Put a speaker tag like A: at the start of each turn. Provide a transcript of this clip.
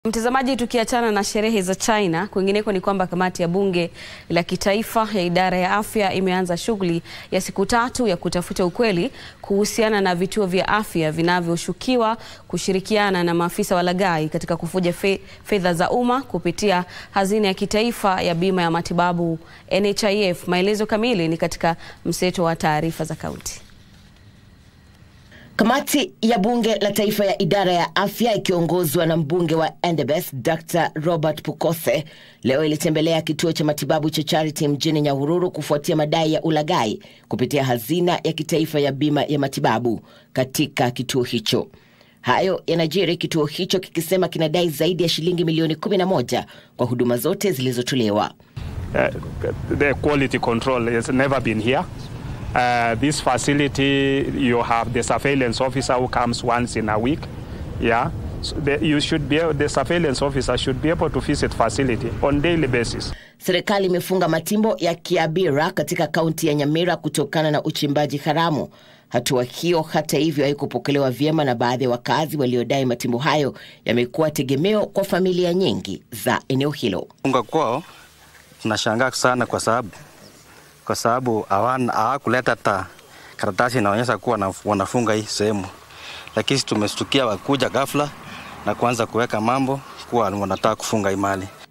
A: Mtazamaji, tukiachana na sherehe za China, kwingineko ni kwamba kamati ya bunge la kitaifa ya idara ya afya imeanza shughuli ya siku tatu ya kutafuta ukweli kuhusiana na vituo vya afya vinavyoshukiwa kushirikiana na maafisa walaghai katika kufuja fe, fedha za umma kupitia hazina ya kitaifa ya bima ya matibabu NHIF. Maelezo kamili ni katika mseto wa taarifa za kaunti.
B: Kamati ya bunge la taifa ya idara ya afya ikiongozwa na mbunge wa Endebess Dr. Robert Pukose leo ilitembelea kituo cha matibabu cha Charity mjini Nyahururu kufuatia madai ya ulaghai kupitia hazina ya kitaifa ya bima ya matibabu katika kituo hicho. Hayo yanajiri kituo hicho kikisema kinadai zaidi ya shilingi milioni 11 kwa huduma zote zilizotolewa.
C: Uh, the quality control has never been here. Uh, this facility, you have the surveillance officer who comes once in a week. Yeah, so the, you should be the surveillance officer should be able to visit facility on daily basis.
B: Serikali imefunga matimbo ya Kiabira katika kaunti ya Nyamira kutokana na uchimbaji haramu. Hatua hiyo hata hivyo haikupokelewa vyema na baadhi ya wakazi waliodai matimbo hayo yamekuwa tegemeo kwa familia nyingi za eneo hilo.
D: Funga kwao tunashangaa sana kwa sababu kwa sababu hawakuleta hata karatasi inaonyesha kuwa wanafunga hii sehemu, lakini tumestukia wakuja ghafla na kuanza kuweka mambo kuwa wanataka kufunga hii mali.